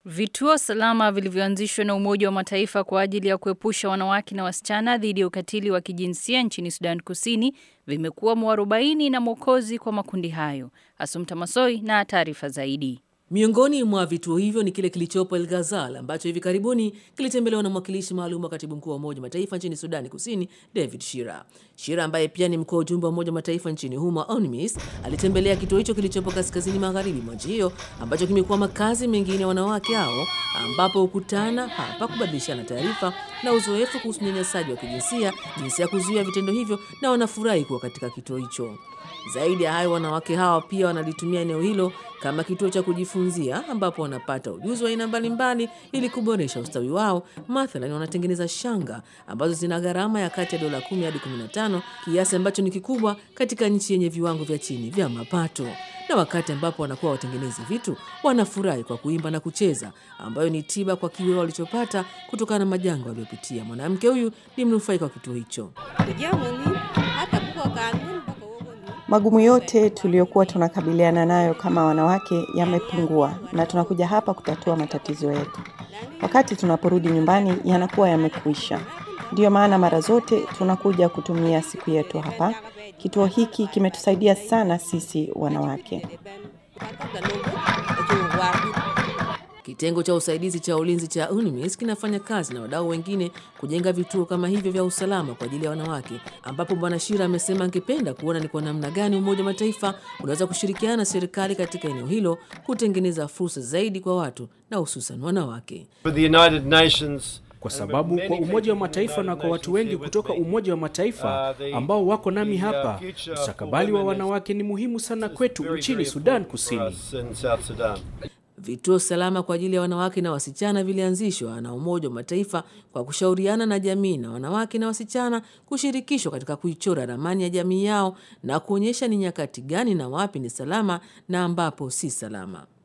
Vituo salama vilivyoanzishwa na Umoja wa Mataifa kwa ajili ya kuepusha wanawake na wasichana dhidi ya ukatili wa kijinsia nchini Sudan Kusini vimekuwa mwarobaini na mwokozi kwa makundi hayo. Asumta Masoi na taarifa zaidi. Miongoni mwa vituo hivyo ni kile kilichopo El Ghazal ambacho hivi karibuni kilitembelewa na mwakilishi maalum wa katibu mkuu wa Umoja wa Mataifa nchini Sudani Kusini, David Shira. Shira ambaye pia ni mkuu wa ujumbe wa Umoja wa Mataifa nchini humo, UNMISS, alitembelea kituo hicho kilichopo kaskazini magharibi mwa nchi hiyo ambacho kimekuwa makazi mengine ya wanawake hao, ambapo hukutana hapa kubadilishana taarifa na uzoefu kuhusu unyanyasaji wa kijinsia, jinsi ya kuzuia vitendo hivyo, na wanafurahi kuwa katika kituo hicho. Zaidi ya hayo, wanawake hawa pia wanalitumia eneo hilo kama kituo cha kujifunzia ambapo wanapata ujuzi wa aina mbalimbali ili kuboresha ustawi wao. Mathalan, wanatengeneza shanga ambazo zina gharama ya kati ya dola 10 hadi 15, kiasi ambacho ni kikubwa katika nchi yenye viwango vya chini vya mapato. Na wakati ambapo wanakuwa watengenezi vitu, wanafurahi kwa kuimba na kucheza, ambayo ni tiba kwa kiwewe walichopata kutokana na majanga waliopitia. Mwanamke huyu ni mnufaika wa kituo hicho. Magumu yote tuliyokuwa tunakabiliana nayo kama wanawake yamepungua, na tunakuja hapa kutatua matatizo yetu. Wakati tunaporudi nyumbani yanakuwa yamekwisha. Ndiyo maana mara zote tunakuja kutumia siku yetu hapa. Kituo hiki kimetusaidia sana sisi wanawake. Kitengo cha usaidizi cha ulinzi cha UNMISS kinafanya kazi na wadau wengine kujenga vituo kama hivyo vya usalama kwa ajili ya wanawake, ambapo Bwana Shira amesema angependa kuona ni kwa namna gani Umoja wa Mataifa unaweza kushirikiana na serikali katika eneo hilo kutengeneza fursa zaidi kwa watu na hususan wanawake. For the United Nations kwa sababu kwa Umoja wa Mataifa na kwa watu wengi kutoka Umoja wa Mataifa ambao wako nami hapa, mustakabali wa wanawake ni muhimu sana kwetu nchini Sudan Kusini. Vituo salama kwa ajili ya wanawake na wasichana vilianzishwa na Umoja wa Mataifa kwa kushauriana na jamii na wanawake na wasichana kushirikishwa katika kuichora ramani ya jamii yao na kuonyesha ni nyakati gani na wapi ni salama na ambapo si salama.